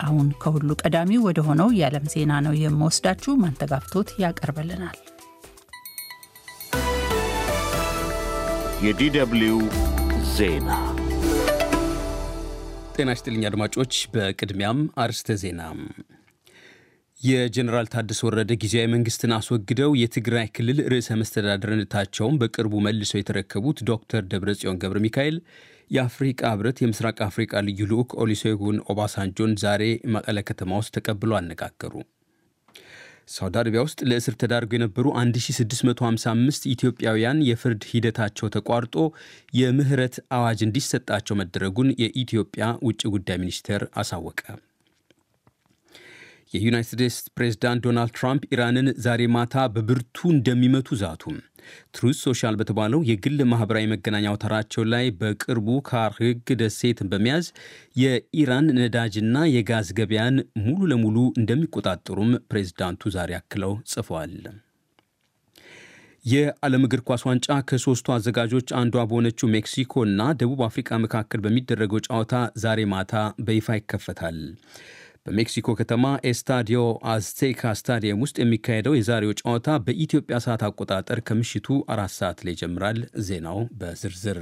አሁን ከሁሉ ቀዳሚው ወደ ሆነው የዓለም ዜና ነው የምወስዳችሁ። ማንተጋፍቶት ያቀርብልናል። የዲደብሊው ዜና ጤና ይስጥልኝ አድማጮች። በቅድሚያም አርስተ ዜና የጀኔራል ታደሰ ወረደ ጊዜያዊ መንግስትን አስወግደው የትግራይ ክልል ርዕሰ መስተዳድርነታቸውን በቅርቡ መልሰው የተረከቡት ዶክተር ደብረጽዮን ገብረ ሚካኤል የአፍሪቃ ህብረት የምስራቅ አፍሪቃ ልዩ ልዑክ ኦሉሴጉን ኦባሳንጆን ዛሬ መቀለ ከተማ ውስጥ ተቀብለው አነጋገሩ። ሳውዲ አረቢያ ውስጥ ለእስር ተዳርገው የነበሩ 1655 ኢትዮጵያውያን የፍርድ ሂደታቸው ተቋርጦ የምህረት አዋጅ እንዲሰጣቸው መደረጉን የኢትዮጵያ ውጭ ጉዳይ ሚኒስቴር አሳወቀ። የዩናይትድ ስቴትስ ፕሬዝዳንት ዶናልድ ትራምፕ ኢራንን ዛሬ ማታ በብርቱ እንደሚመቱ ዛቱ። ትሩዝ ሶሻል በተባለው የግል ማህበራዊ መገናኛ አውታራቸው ላይ በቅርቡ ካርግ ደሴትን በመያዝ የኢራን ነዳጅና የጋዝ ገበያን ሙሉ ለሙሉ እንደሚቆጣጠሩም ፕሬዝዳንቱ ዛሬ አክለው ጽፈዋል። የዓለም እግር ኳስ ዋንጫ ከሶስቱ አዘጋጆች አንዷ በሆነችው ሜክሲኮ እና ደቡብ አፍሪካ መካከል በሚደረገው ጨዋታ ዛሬ ማታ በይፋ ይከፈታል። በሜክሲኮ ከተማ ኤስታዲዮ አዝቴካ ስታዲየም ውስጥ የሚካሄደው የዛሬው ጨዋታ በኢትዮጵያ ሰዓት አቆጣጠር ከምሽቱ አራት ሰዓት ላይ ይጀምራል። ዜናው በዝርዝር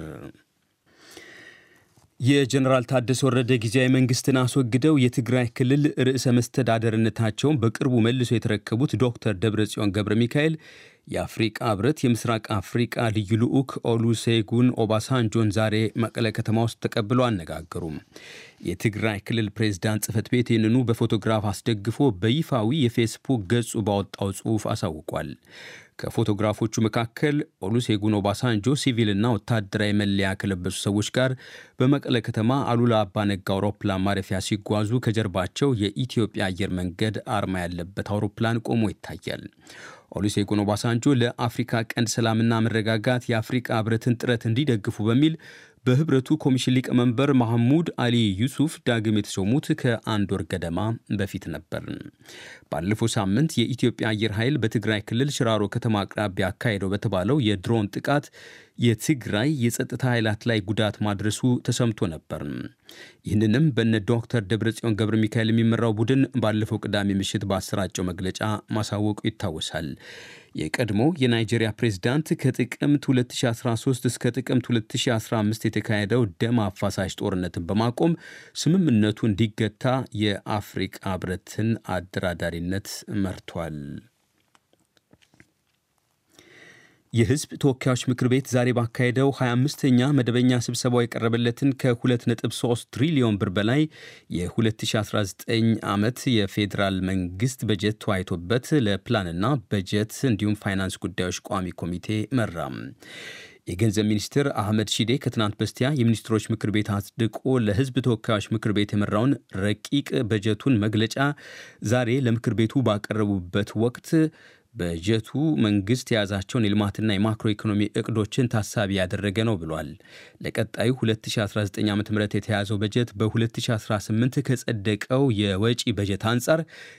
የጀኔራል ታደሰ ወረደ ጊዜያዊ መንግስትን አስወግደው የትግራይ ክልል ርዕሰ መስተዳደርነታቸውን በቅርቡ መልሶ የተረከቡት ዶክተር ደብረጽዮን ገብረ ሚካኤል የአፍሪቃ ህብረት የምስራቅ አፍሪቃ ልዩ ልዑክ ኦሉሴጉን ኦባሳንጆን ዛሬ መቀለ ከተማ ውስጥ ተቀብለው አነጋገሩም። የትግራይ ክልል ፕሬዝዳንት ጽህፈት ቤት ይህንኑ በፎቶግራፍ አስደግፎ በይፋዊ የፌስቡክ ገጹ ባወጣው ጽሑፍ አሳውቋል። ከፎቶግራፎቹ መካከል ኦሉሴጉን ኦባሳንጆ ሲቪልና ወታደራዊ መለያ ከለበሱ ሰዎች ጋር በመቀለ ከተማ አሉላ አባነጋ አውሮፕላን ማረፊያ ሲጓዙ ከጀርባቸው የኢትዮጵያ አየር መንገድ አርማ ያለበት አውሮፕላን ቆሞ ይታያል። ኦሉሴጉን ኦባሳንጆ ለአፍሪካ ቀንድ ሰላምና መረጋጋት የአፍሪካ ህብረትን ጥረት እንዲደግፉ በሚል በህብረቱ ኮሚሽን ሊቀመንበር ማህሙድ አሊ ዩሱፍ ዳግም የተሾሙት ከአንድ ወር ገደማ በፊት ነበር። ባለፈው ሳምንት የኢትዮጵያ አየር ኃይል በትግራይ ክልል ሽራሮ ከተማ አቅራቢያ አካሄደው በተባለው የድሮን ጥቃት የትግራይ የጸጥታ ኃይላት ላይ ጉዳት ማድረሱ ተሰምቶ ነበር። ይህንንም በነ ዶክተር ደብረጽዮን ገብረ ሚካኤል የሚመራው ቡድን ባለፈው ቅዳሜ ምሽት ባሰራጨው መግለጫ ማሳወቁ ይታወሳል። የቀድሞ የናይጄሪያ ፕሬዝዳንት ከጥቅምት 2013 እስከ ጥቅምት 2015 የተካሄደው ደም አፋሳሽ ጦርነትን በማቆም ስምምነቱ እንዲገታ የአፍሪቃ ህብረትን አደራዳሪነት መርቷል። የህዝብ ተወካዮች ምክር ቤት ዛሬ ባካሄደው 25ኛ መደበኛ ስብሰባው የቀረበለትን ከ2.3 ትሪሊዮን ብር በላይ የ2019 ዓመት የፌዴራል መንግስት በጀት ተወያይቶበት ለፕላንና በጀት እንዲሁም ፋይናንስ ጉዳዮች ቋሚ ኮሚቴ መራም። የገንዘብ ሚኒስትር አህመድ ሺዴ ከትናንት በስቲያ የሚኒስትሮች ምክር ቤት አጽድቆ ለህዝብ ተወካዮች ምክር ቤት የመራውን ረቂቅ በጀቱን መግለጫ ዛሬ ለምክር ቤቱ ባቀረቡበት ወቅት በጀቱ መንግስት የያዛቸውን የልማትና የማክሮ ኢኮኖሚ እቅዶችን ታሳቢ ያደረገ ነው ብሏል። ለቀጣዩ 2019 ዓ ም የተያዘው በጀት በ2018 ከጸደቀው የወጪ በጀት አንጻር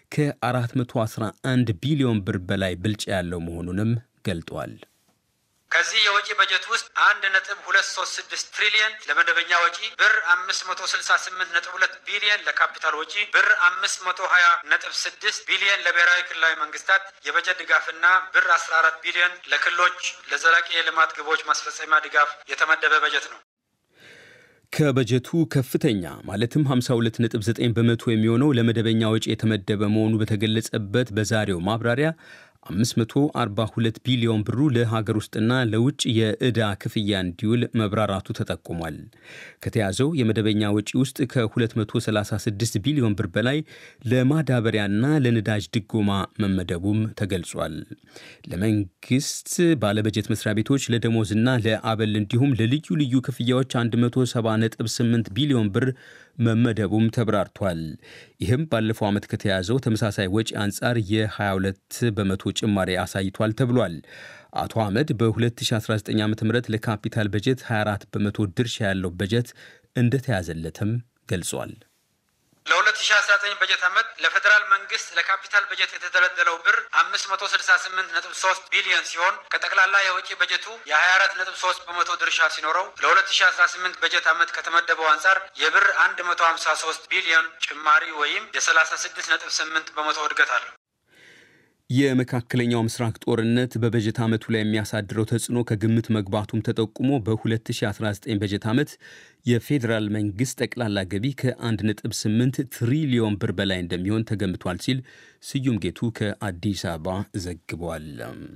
ከ411 ቢሊዮን ብር በላይ ብልጫ ያለው መሆኑንም ገልጧል። ከዚህ የወጪ በጀት ውስጥ አንድ ነጥብ ሁለት ሶስት ስድስት ትሪሊየን ለመደበኛ ወጪ ብር አምስት መቶ ስልሳ ስምንት ነጥብ ሁለት ቢሊየን ለካፒታል ወጪ ብር አምስት መቶ ሀያ ነጥብ ስድስት ቢሊየን ለብሔራዊ ክልላዊ መንግስታት የበጀት ድጋፍና ብር አስራ አራት ቢሊየን ለክልሎች ለዘላቂ የልማት ግቦች ማስፈጸሚያ ድጋፍ የተመደበ በጀት ነው። ከበጀቱ ከፍተኛ ማለትም 52.9 በመቶ የሚሆነው ለመደበኛ ወጪ የተመደበ መሆኑ በተገለጸበት በዛሬው ማብራሪያ 542 ቢሊዮን ብሩ ለሀገር ውስጥና ለውጭ የዕዳ ክፍያ እንዲውል መብራራቱ ተጠቁሟል። ከተያዘው የመደበኛ ወጪ ውስጥ ከ236 ቢሊዮን ብር በላይ ለማዳበሪያና ለነዳጅ ድጎማ መመደቡም ተገልጿል። ለመንግስት ባለበጀት መስሪያ ቤቶች ለደሞዝና ለአበል እንዲሁም ለልዩ ልዩ ክፍያዎች 170.8 ቢሊዮን ብር መመደቡም ተብራርቷል። ይህም ባለፈው ዓመት ከተያዘው ተመሳሳይ ወጪ አንጻር የ22 በመቶ ጭማሪ አሳይቷል ተብሏል። አቶ አህመድ በ2019 ዓ ም ለካፒታል በጀት 24 በመቶ ድርሻ ያለው በጀት እንደተያዘለትም ገልጿል። ለ2019 በጀት ዓመት ለፌዴራል መንግስት ለካፒታል በጀት የተደለደለው ብር 568.3 ቢሊዮን ሲሆን ከጠቅላላ የውጭ በጀቱ የ24.3 በመቶ ድርሻ ሲኖረው ለ2018 በጀት ዓመት ከተመደበው አንጻር የብር 153 ቢሊዮን ጭማሪ ወይም የ36.8 በመቶ እድገት አለው። የመካከለኛው ምስራቅ ጦርነት በበጀት ዓመቱ ላይ የሚያሳድረው ተጽዕኖ ከግምት መግባቱም ተጠቁሞ በ2019 በጀት ዓመት የፌዴራል መንግሥት ጠቅላላ ገቢ ከ1.8 ትሪሊዮን ብር በላይ እንደሚሆን ተገምቷል ሲል ስዩም ጌቱ ከአዲስ አበባ ዘግቧል።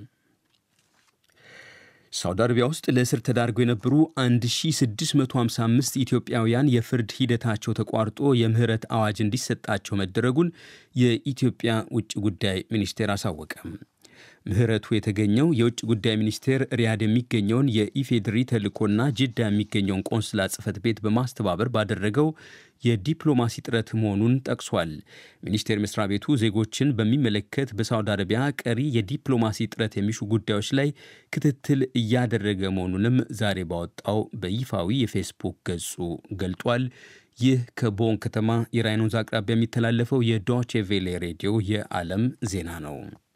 ሳውዲ አረቢያ ውስጥ ለእስር ተዳርገው የነበሩ 1655 ኢትዮጵያውያን የፍርድ ሂደታቸው ተቋርጦ የምህረት አዋጅ እንዲሰጣቸው መደረጉን የኢትዮጵያ ውጭ ጉዳይ ሚኒስቴር አሳወቀም። ምህረቱ የተገኘው የውጭ ጉዳይ ሚኒስቴር ሪያድ የሚገኘውን የኢፌድሪ ተልእኮና ጅዳ የሚገኘውን ቆንስላ ጽሕፈት ቤት በማስተባበር ባደረገው የዲፕሎማሲ ጥረት መሆኑን ጠቅሷል። ሚኒስቴር መስሪያ ቤቱ ዜጎችን በሚመለከት በሳውዲ አረቢያ ቀሪ የዲፕሎማሲ ጥረት የሚሹ ጉዳዮች ላይ ክትትል እያደረገ መሆኑንም ዛሬ ባወጣው በይፋዊ የፌስቡክ ገጹ ገልጧል። ይህ ከቦን ከተማ የራይን ወንዝ አቅራቢያ የሚተላለፈው የዶቼ ቬሌ ሬዲዮ የዓለም ዜና ነው።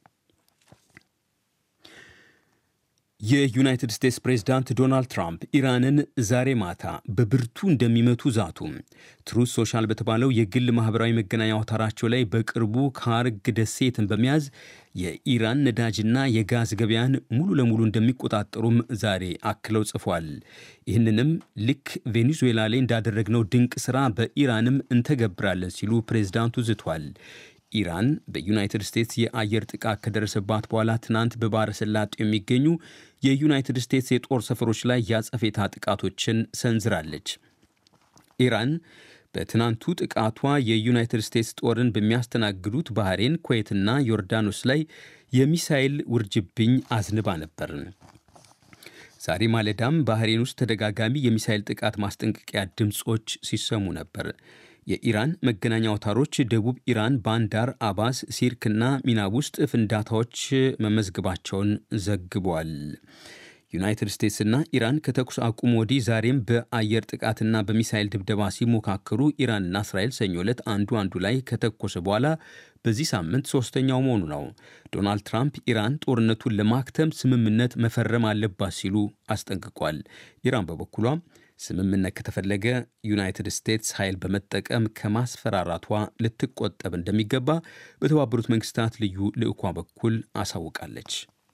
የዩናይትድ ስቴትስ ፕሬዝዳንት ዶናልድ ትራምፕ ኢራንን ዛሬ ማታ በብርቱ እንደሚመቱ ዛቱ። ትሩዝ ሶሻል በተባለው የግል ማኅበራዊ መገናኛ አውታራቸው ላይ በቅርቡ ካርግ ደሴትን በመያዝ የኢራን ነዳጅና የጋዝ ገበያን ሙሉ ለሙሉ እንደሚቆጣጠሩም ዛሬ አክለው ጽፏል። ይህንንም ልክ ቬኔዙዌላ ላይ እንዳደረግነው ድንቅ ሥራ በኢራንም እንተገብራለን ሲሉ ፕሬዝዳንቱ ዝቷል። ኢራን በዩናይትድ ስቴትስ የአየር ጥቃት ከደረሰባት በኋላ ትናንት በባሕረ ሰላጤው የሚገኙ የዩናይትድ ስቴትስ የጦር ሰፈሮች ላይ ያጸፌታ ጥቃቶችን ሰንዝራለች። ኢራን በትናንቱ ጥቃቷ የዩናይትድ ስቴትስ ጦርን በሚያስተናግዱት ባህሬን፣ ኩዌትና ዮርዳኖስ ላይ የሚሳይል ውርጅብኝ አዝንባ ነበር። ዛሬ ማለዳም ባህሬን ውስጥ ተደጋጋሚ የሚሳይል ጥቃት ማስጠንቀቂያ ድምፆች ሲሰሙ ነበር። የኢራን መገናኛ አውታሮች ደቡብ ኢራን ባንዳር አባስ፣ ሲርክና ሚናብ ውስጥ ፍንዳታዎች መመዝገባቸውን ዘግቧል። ዩናይትድ ስቴትስና ኢራን ከተኩስ አቁም ወዲህ ዛሬም በአየር ጥቃትና በሚሳይል ድብደባ ሲሞካከሩ ኢራንና እስራኤል ሰኞ ዕለት አንዱ አንዱ ላይ ከተኮሰ በኋላ በዚህ ሳምንት ሶስተኛው መሆኑ ነው። ዶናልድ ትራምፕ ኢራን ጦርነቱን ለማክተም ስምምነት መፈረም አለባት ሲሉ አስጠንቅቋል። ኢራን በበኩሏ ስምምነት ከተፈለገ ዩናይትድ ስቴትስ ኃይል በመጠቀም ከማስፈራራቷ ልትቆጠብ እንደሚገባ በተባበሩት መንግስታት ልዩ ልዑኳ በኩል አሳውቃለች።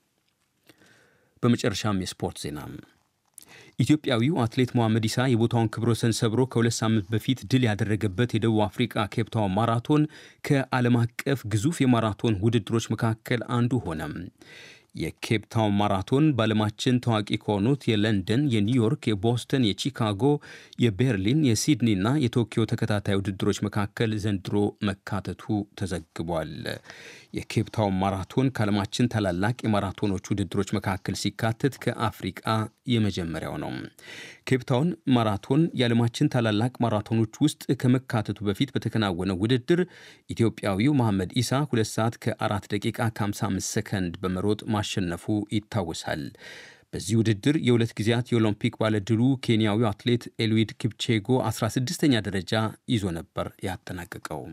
በመጨረሻም የስፖርት ዜና። ኢትዮጵያዊው አትሌት መሐመድ ኢሳ የቦታውን ክብረ ወሰን ሰብሮ ከሁለት ሳምንት በፊት ድል ያደረገበት የደቡብ አፍሪካ ኬፕታውን ማራቶን ከዓለም አቀፍ ግዙፍ የማራቶን ውድድሮች መካከል አንዱ ሆነ። የኬፕታውን ማራቶን በዓለማችን ታዋቂ ከሆኑት የለንደን፣ የኒውዮርክ፣ የቦስተን፣ የቺካጎ፣ የቤርሊን፣ የሲድኒና የቶኪዮ ተከታታይ ውድድሮች መካከል ዘንድሮ መካተቱ ተዘግቧል። የኬፕታውን ማራቶን ከዓለማችን ታላላቅ የማራቶኖች ውድድሮች መካከል ሲካተት ከአፍሪቃ የመጀመሪያው ነው። ኬፕታውን ማራቶን የዓለማችን ታላላቅ ማራቶኖች ውስጥ ከመካተቱ በፊት በተከናወነው ውድድር ኢትዮጵያዊው መሐመድ ኢሳ 2 ሰዓት ከ4 ደቂቃ ከ55 ሰከንድ በመሮጥ ማሸነፉ ይታወሳል። በዚህ ውድድር የሁለት ጊዜያት የኦሎምፒክ ባለድሉ ኬንያዊው አትሌት ኤልዊድ ኪፕቼጎ 16ኛ ደረጃ ይዞ ነበር ያጠናቀቀው።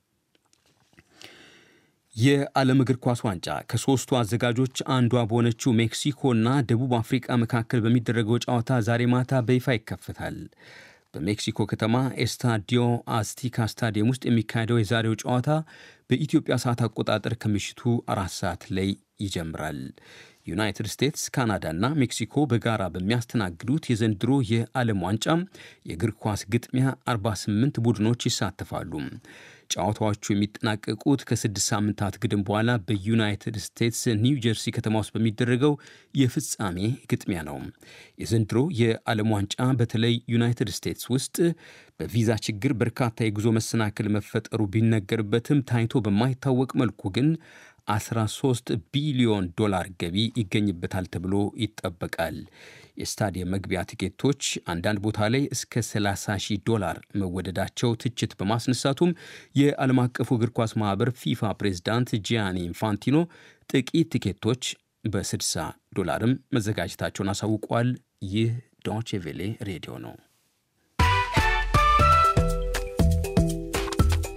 የዓለም እግር ኳስ ዋንጫ ከሦስቱ አዘጋጆች አንዷ በሆነችው ሜክሲኮና ደቡብ አፍሪቃ መካከል በሚደረገው ጨዋታ ዛሬ ማታ በይፋ ይከፈታል። በሜክሲኮ ከተማ ኤስታዲዮ አስቲካ ስታዲየም ውስጥ የሚካሄደው የዛሬው ጨዋታ በኢትዮጵያ ሰዓት አቆጣጠር ከምሽቱ አራት ሰዓት ላይ ይጀምራል። ዩናይትድ ስቴትስ፣ ካናዳና ሜክሲኮ በጋራ በሚያስተናግዱት የዘንድሮ የዓለም ዋንጫ የእግር ኳስ ግጥሚያ 48 ቡድኖች ይሳተፋሉ። ጨዋታዎቹ የሚጠናቀቁት ከስድስት ሳምንታት ግድም በኋላ በዩናይትድ ስቴትስ ኒው ጀርሲ ከተማ ውስጥ በሚደረገው የፍጻሜ ግጥሚያ ነው። የዘንድሮ የዓለም ዋንጫ በተለይ ዩናይትድ ስቴትስ ውስጥ በቪዛ ችግር በርካታ የጉዞ መሰናክል መፈጠሩ ቢነገርበትም ታይቶ በማይታወቅ መልኩ ግን 13 ቢሊዮን ዶላር ገቢ ይገኝበታል ተብሎ ይጠበቃል። የስታዲየም መግቢያ ቲኬቶች አንዳንድ ቦታ ላይ እስከ 30 ሺህ ዶላር መወደዳቸው ትችት በማስነሳቱም የዓለም አቀፉ እግር ኳስ ማኅበር ፊፋ ፕሬዝዳንት ጂያኒ ኢንፋንቲኖ ጥቂት ቲኬቶች በ60 ዶላርም መዘጋጀታቸውን አሳውቋል። ይህ ዶቼ ቬሌ ሬዲዮ ነው።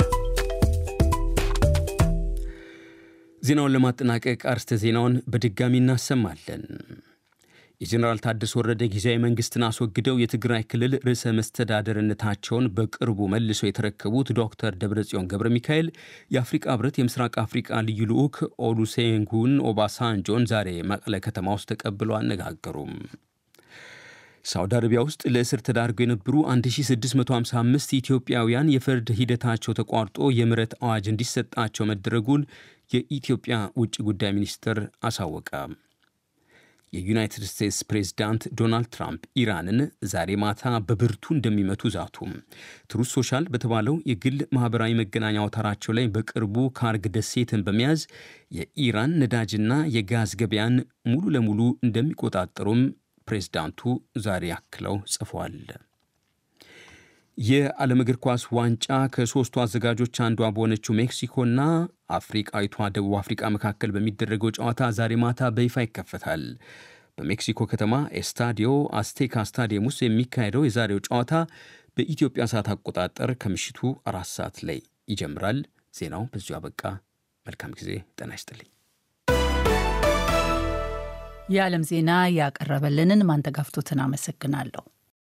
ዜናውን ለማጠናቀቅ አርስተ ዜናውን በድጋሚ እናሰማለን። የጀኔራል ታደሰ ወረደ ጊዜያዊ መንግስትን አስወግደው የትግራይ ክልል ርዕሰ መስተዳደርነታቸውን በቅርቡ መልሰው የተረከቡት ዶክተር ደብረጽዮን ገብረ ሚካኤል የአፍሪቃ ህብረት የምስራቅ አፍሪቃ ልዩ ልዑክ ኦሉሴጉን ኦባሳንጆን ዛሬ መቀለ ከተማ ውስጥ ተቀብለው አነጋገሩም። ሳውዲ አረቢያ ውስጥ ለእስር ተዳርገው የነበሩ 1655 ኢትዮጵያውያን የፍርድ ሂደታቸው ተቋርጦ የምህረት አዋጅ እንዲሰጣቸው መደረጉን የኢትዮጵያ ውጭ ጉዳይ ሚኒስትር አሳወቀ። የዩናይትድ ስቴትስ ፕሬዝዳንት ዶናልድ ትራምፕ ኢራንን ዛሬ ማታ በብርቱ እንደሚመቱ ዛቱ። ትሩዝ ሶሻል በተባለው የግል ማኅበራዊ መገናኛ አውታራቸው ላይ በቅርቡ ካርግ ደሴትን በመያዝ የኢራን ነዳጅና የጋዝ ገበያን ሙሉ ለሙሉ እንደሚቆጣጠሩም ፕሬዝዳንቱ ዛሬ አክለው ጽፏል። የዓለም እግር ኳስ ዋንጫ ከሦስቱ አዘጋጆች አንዷ በሆነችው ሜክሲኮና አፍሪቃዊቷ ደቡብ አፍሪቃ መካከል በሚደረገው ጨዋታ ዛሬ ማታ በይፋ ይከፈታል። በሜክሲኮ ከተማ ኤስታዲዮ አስቴካ ስታዲየም ውስጥ የሚካሄደው የዛሬው ጨዋታ በኢትዮጵያ ሰዓት አቆጣጠር ከምሽቱ አራት ሰዓት ላይ ይጀምራል። ዜናው በዚሁ አበቃ። መልካም ጊዜ። ጤና ይስጥልኝ። የዓለም ዜና ያቀረበልንን ማንተጋፍቶትን አመሰግናለሁ።